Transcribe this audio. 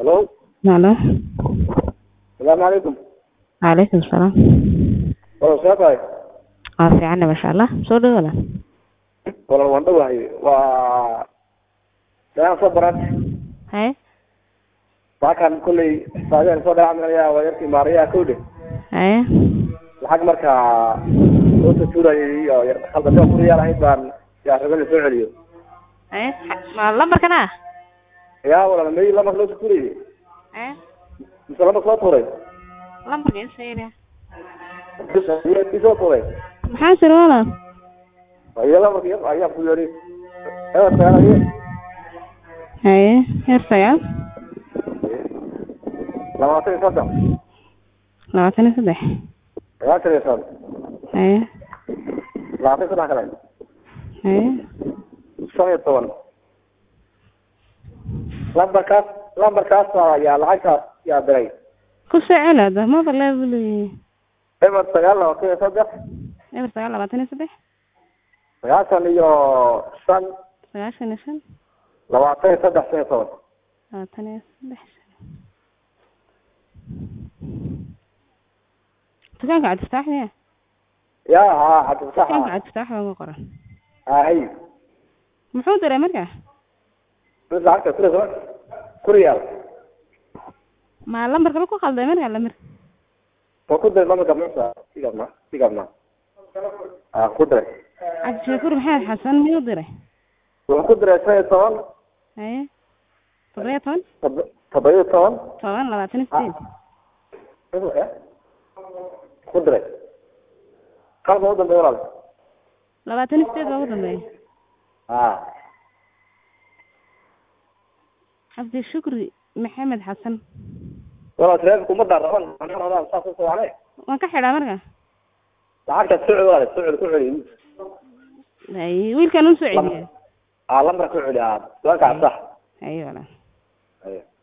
Hello. Halo. Salaamu calaykum. Calaykum salaam. Walaal see tahay? Waa fiicanna masha Allah. Soo dhawaada. Walaal waan dhawahay. Waa dayaan soo baran. Haye. Baakan kulley saadeen soo dhacmaya waa yarkii maariyaa kowde. Haye. Lacag markaa soo tuurayay iyo yar khaldan oo kuriyaal ahayd baan yaa rabay soo celiyo. Haye. Ma lambarkana? Yaa walaal may lama loo tuurayay. Haye. Mise lama soo tuuray. Lambarka in sayra. Ii soo tuuray. Maxaa sir walaal? Ayaa lama yar ayaa ku yiri. Ewa taanay. Haye. Heer sagaal. Labaatan iyo saddex. Labaatan iyo saddex. Labaatan iyo saddex. Haye. Labaatan iyo saddex kale. Haye. shan iyo toban lambarkaas lambarkaas yaa lacagtaas yaa diray Ku soo celi hadda ma balaa eber sagaal labaatan iyo saddex eber sagaal labaatan iyo saddex sagaashan iyo shan sagaashan iyo shan labaatan iyo saddex shan iyo toban labaatan iyo saddex dukaanka cabdifataax miya ya ha cabdifataax dukaanka cabdifataax baa ugu qoran hay muxuu diray marka mid lacagta kuri soo kuriyaal ma lambarka la ku qalday marka lambar oo ku diray lambarka musa sigabna sigabna ah ku diray cabdishakuur maxamed xasan miyuu diray wuxuu ku diray shan iyo toban haye toddobiyo toban todob- toddoba iyo toban toban labaatan iyo sideed ku diray qalba u dambeeya walaal labaatan iyo sideed baa ugu dambeeya ah cabdishukri maxamed xasan walaal taleefonka uma daaraban anaa rabaa saas u socone waan ka xidhaa marka lacagta soo celi walaal soo celi ku celi haye wiilkan u soo celiya ah lambar ku celi ah dukaanka sax haye walaal Ayo.